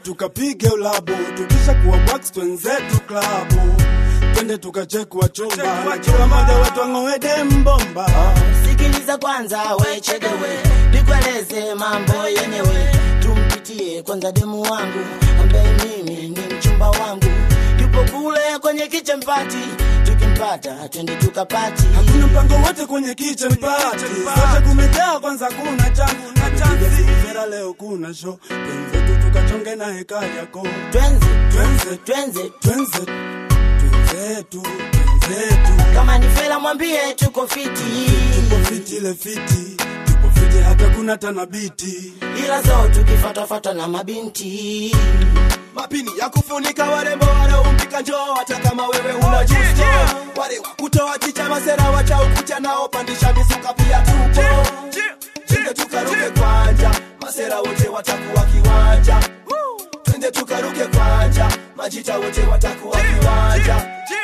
tukapige ulabu, tukisha kuwa wax twenzetu klabu, twende tukachekwa chumba, na kila mmoja wetu ang'oe dembomba. sikiliza kwanza wechedewe nikueleze mambo yenyewe tumpitie kwanza demu wangu ambaye mimi ni mchumba wangu yupo kule kwenye kichempati tukimpata twende tukapati Hakuna mpango wote kwenye kitchen party, sote kumejaa, kwanza kuna changu na chanzi. Vera leo kuna show, twenzetu tukachonge na heka yako, twenze twenze twenze twenze twenzetu twenzetu kama ni fela mwambie tuko fiti tupo fiti ile fiti tupo fiti hata kuna tanabiti ila zo tukifatafata na mabinti mapini ya kufunika warembo wanaompika njoo hata kama wewe una justo wale wa kutoa chicha masera wacha ukucha nao pandisha misuka pia tupo twende tukaruke kwanja masera wote watakuwa kiwanja twende tukaruke kwanja majita wote watakuwa kiwanja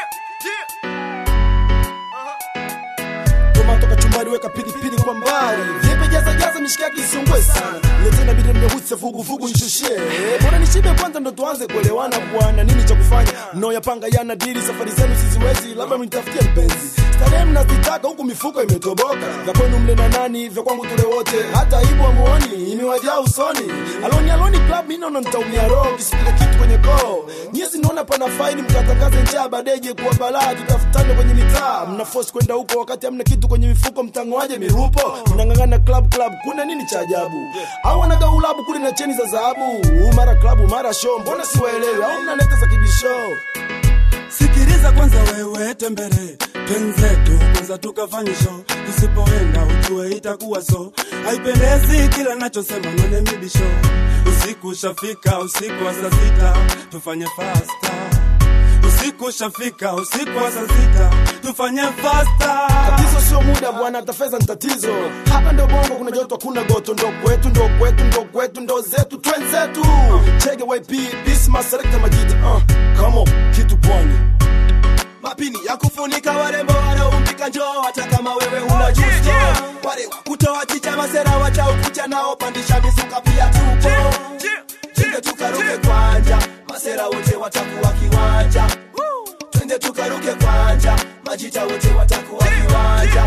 Toma toka chumbani weka pilipili kwa mbali Vipi jaza jaza mishikaki isungwe sana Letena bide mmehutse vugu vugu nishushie Bora nishibe kwanza ndo tuanze kuelewana bwana Nini cha kufanya mnaoyapanga yana dili Safari zenu siziwezi labda mnitafutie mpenzi Starehe mnazitaka huku mifuko imetoboka Vya kwenu mle na nani vya kwangu tule wote Hata ibu amuoni imewajaa usoni Aloni aloni club mimi naona nitaumia roho Kisipile kitu kwenye koo Nyezi naona pana faini mkatangaze njaa badeje kuwa balaa Tutafutane kwenye mitaa Mna force kwenda huko wakati hamna kitu kwenye mifuko mtangoaje mirupo Mnang'ang'ana club club kuna nini cha ajabu Au wanaga ulabu kule na cheni za dhahabu Mara club mara show mbona siwaelewi Au mnaleta za kibisho sikiliza kwanza wewe tembere twenzetu kwanza tukafanye show tusipoenda ujue itakuwa so haipendezi kila nachosema none mibisho usiku ushafika usiku wa saa sita tufanye fasta usiku ushafika usiku wa saa sita tufanye fasta Tatizo sio muda bwana, hata fedha ni tatizo. Hapa ndo bongo, kuna joto, hakuna goto, ndo kwetu, ndo kwetu, ndo kwetu, ndo zetu, twenzetu. Chege YP, Bisma, Selecta Majita, uh, come on, kitu pwani. Mapini ya kufunika warembo wanaompika njoo, hata kama wewe una justo. Wale wa kutoa chicha masera wacha ukucha nao pandisha misuka pia tupo. Twende tukaruke kwanja, masera wote watakuwa kiwanja. Twende tukaruke kwanja, majita wote watakuwa kiwanja.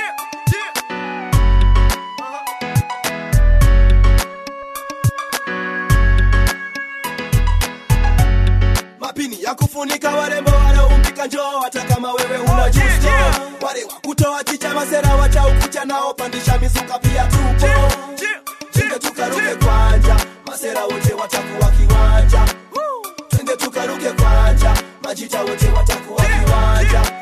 mapini ya kufunika warembo wanaompika njoo hata kama wewe una justo wale wa kutoa chicha masera wacha ukucha nao pandisha misuka pia tupo twende tukaruke kwanja masera wote watakuwa kiwanja twende tukaruke kwanja majita wote watakuwa kiwanja